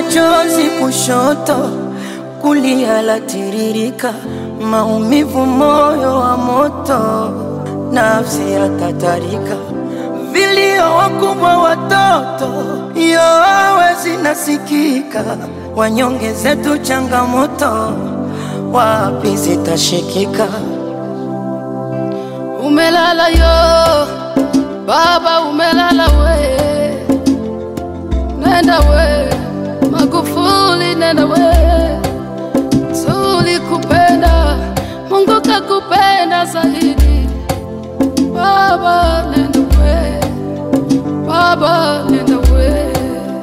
chozi kushoto, kulia latiririka, maumivu moyo wa moto, nafsi yatatarika, vilio wakubwa watoto, yowe zinasikika, wanyonge zetu changamoto, wapi zitashikika? Umelala yo baba, umelala we, nenda we Magufuli, nenda we, tulikupenda, Mungu kakupenda zaidi. Baba nenda we, baba nenda we,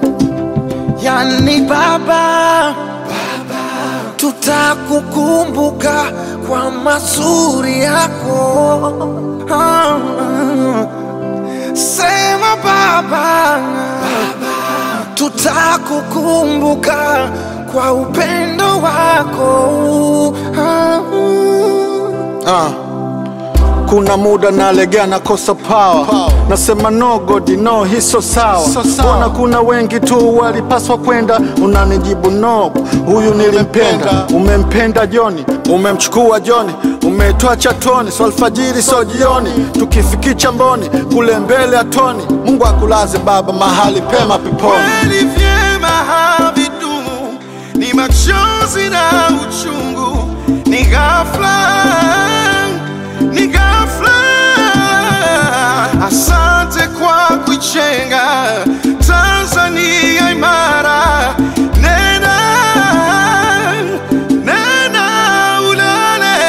Yani baba, tutakukumbuka kwa mazuri yako. Ah, Sema baba, tutakukumbuka kwa upendo wako. Ah, Ah. Kuna muda nalegea nakosa power. Nasema no God no, hii so sawa. So sawa. Mbona kuna wengi tu walipaswa kwenda, unanijibu no, huyu nilimpenda. Umempenda Joni, umemchukua Joni, umetoa chatoni, so alfajiri so jioni, tukifikicha mboni kule mbele atoni. Mungu akulaze baba mahali pema peponi. kweli vyema havidumu, ni machozi na uchungu, ni ghafla, ni ghafla. Asante kwa kuichenga Tanzania imara, nena nena ulale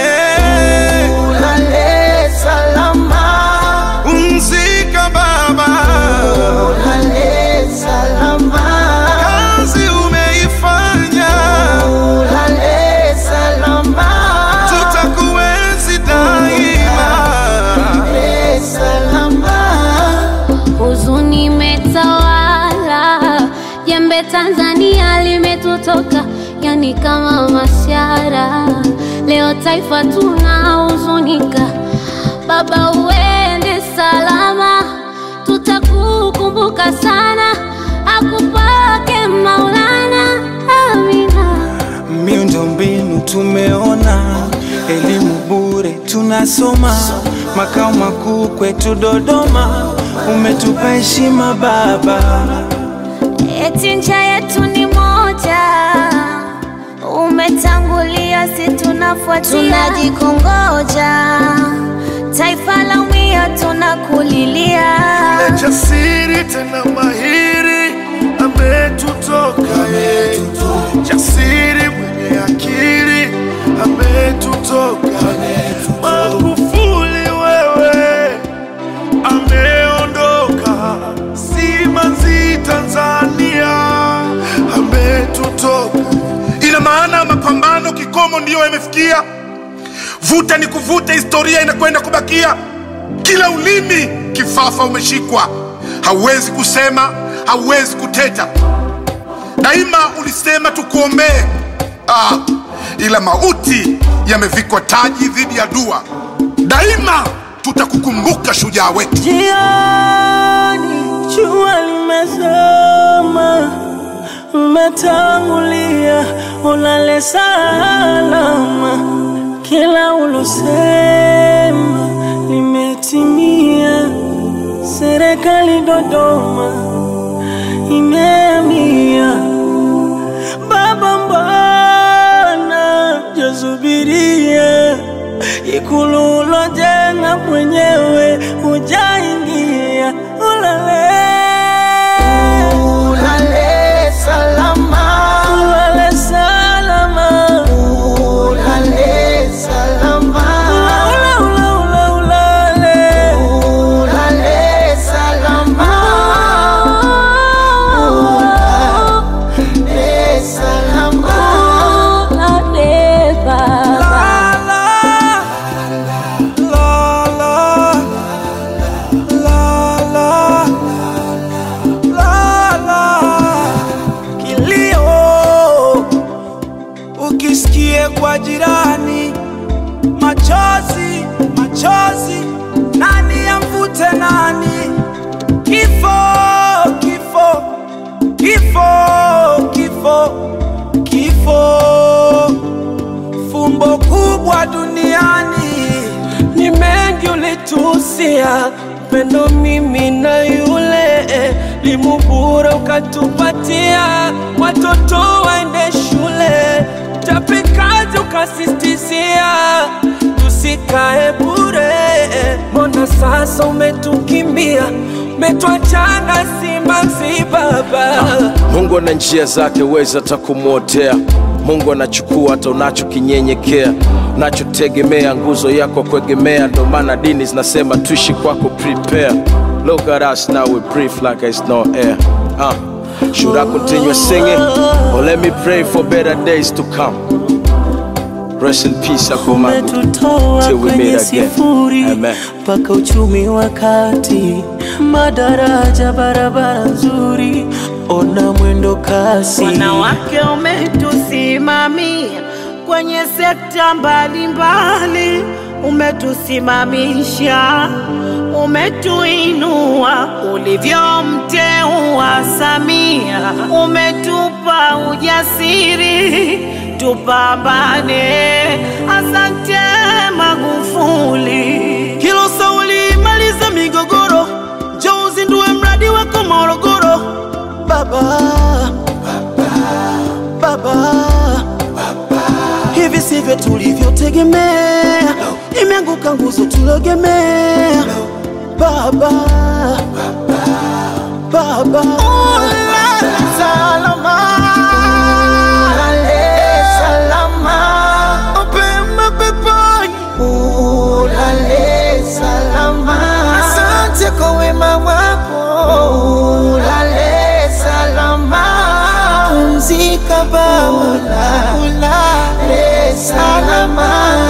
Ulale salama, Pumzika baba, ulale salama, kazi umeifanya, ulale salama, tutakuenzi daima. ulale salama. Huzuni imetawala, jembe Tanzania limetutoka, yani kama mashara. Leo taifa tunahuzunika, baba uende salama, tutakukumbuka sana, akupake Maulana, amina. Miundombinu tumeona, elimu bure tunasoma, makao makuu kwetu Dodoma, umetupa heshima baba. Eti ncha yetu ni moja, umetangulia, si tunafuatia, tunajikongoja, taifa la umia, tunakulilia. Jasiri tena mahiri ametutoka ye, jasiri mwenye akili ametutoka. Magufuli wewe ameondoka, simanzi Tanzania ametutoka. Ina maana mapambano kikomo ndiyo yamefikia, vuta ni kuvuta, historia inakwenda kubakia. Kila ulimi kifafa umeshikwa, hauwezi kusema, hauwezi kuteta. Daima ulisema tukuombee, ah, ila mauti yamevikwa taji dhidi ya dua. Daima tutakukumbuka shujaa wetu. Jioni jua limezama, umetangulia, ulale salama. Kila ulosema limetimia. Serikali Dodoma imeamia. Baba, mbona jasubiria ikulu ulojenga mwenyewe hujaingia? Ulale Ulale salama, ulale salama, ulale salama, ula ula ula ulale ulale salama, ulale salama. Ulale baba. Kilio ukisikie kwa jirani, machozi machozi, nani amvute nani? Kifo kifo kifo kifo kifo, kifo, fumbo kubwa duniani. ni mengi ulitusia pendo mimi na yule limubura ukatupatia watoto waende shule tapikazi ukasistizia tusikae bure mbona sasa umetukimbia umetwachana simanzi baba Mungu ana njia zake, weza hata kumwotea. Mungu anachukua hata unachokinyenyekea, unachotegemea, nguzo yako kuegemea. Ndo maana dini zinasema tuishi kwako, prepare. Look at us now, we breathe like it's no air. Uh, should I continue singing or let me pray for better days to come? Rest in peace, Akomagu. umetutoa Till we kwenye meet again. sifuri Amen. mpaka uchumi wa kati, madaraja, barabara nzuri, ona mwendo kasi. Wanawake umetusimamia kwenye sekta mbalimbali, umetusimamisha, umetuinua ulivyomteua Samia, umetupa ujasiri tupambane. Asante Magufuli. Kilo sauli maliza migogoro, njoo uzindue mradi wako Morogoro. Baba, baba, hivi sivyo tulivyotegemea, imeanguka nguzo tulogemea. Baba, baba, Salama, ulale salama, mapema peponi. ulale salama. Asante kwa wema wako, ulale salama. Pumzika Baba, ulale salama.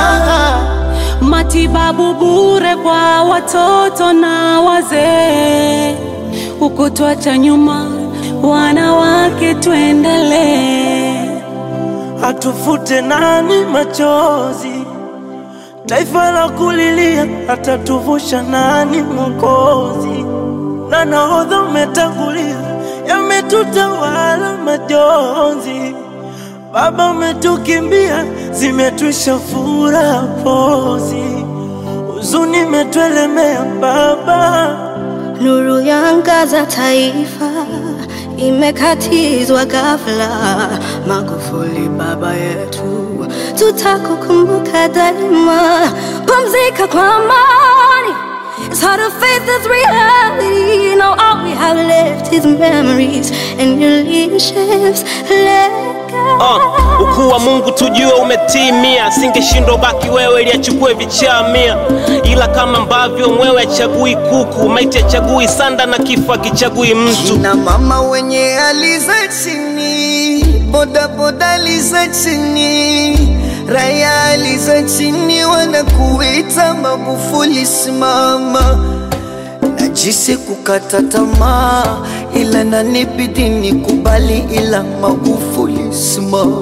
matibabu bure kwa watoto na wazee, ukutwacha nyuma wanawake, tuendelee. atufute nani machozi, taifa la kulilia, atatuvusha nani Mwokozi? Na nahodha umetangulia, yametutawala majonzi. Baba umetukimbia, zimetwisha furaha pozi, huzuni imetuelemea Baba. Nuru yangaza taifa imekatizwa ghafla. Magufuli baba yetu, tutakukumbuka daima. Pumzika kwa amani. It's hard to face this reality. Now all we have left is memories and your leadership's legacy. Uh, ukuu wa Mungu tujue umetimia, singeshindwa baki wewe ili achukue vichaa mia, ila kama ambavyo mwewe achagui kuku, maiti achagui sanda na kifo akichagui mtu. na mama wenye hali za chini, bodaboda hali za chini, raya hali za chini, wanakuita Magufuli simama. Najisi kukata tamaa, ila nanibidi nikubali, ila Magufuli simama.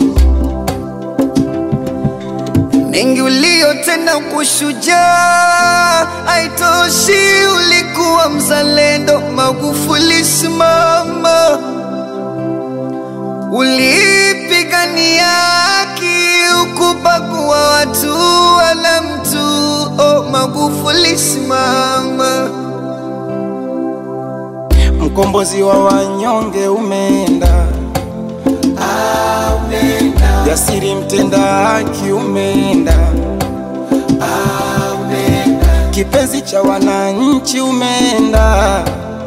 mengi uliyotenda kushujaa, haitoshi, ulikuwa mzalendo. Magufuli simama, ulipigania haki, ukubagua watu wala mtu. Oh, Magufuli simama. Mkombozi wa wanyonge umeenda, jasiri mtenda haki umeenda, kipenzi cha wananchi umeenda,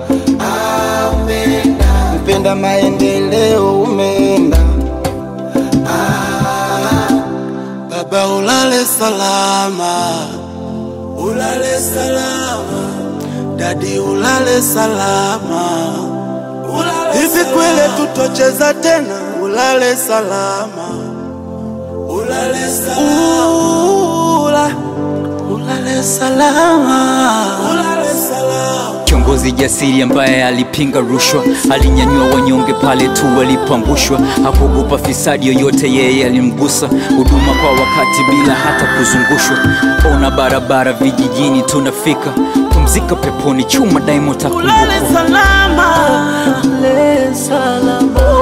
mpenda maendeleo umeenda. Baba ulale salama, ulale salama, dadi ulale salama, ulale hivi kweli tutocheza tena? Ulale salama, ulale salama, Ula, ulale salama, ulale salama. Kiongozi jasiri ambaye alipinga rushwa, alinyanyua wanyonge pale tu walipoangushwa, hakuogopa fisadi yoyote, yeye alimgusa. Huduma kwa wakati bila hata kuzungushwa. Ona barabara vijijini tunafika, pumzika peponi, chuma daima Ulale utakumbukwa. salama, ulale salama.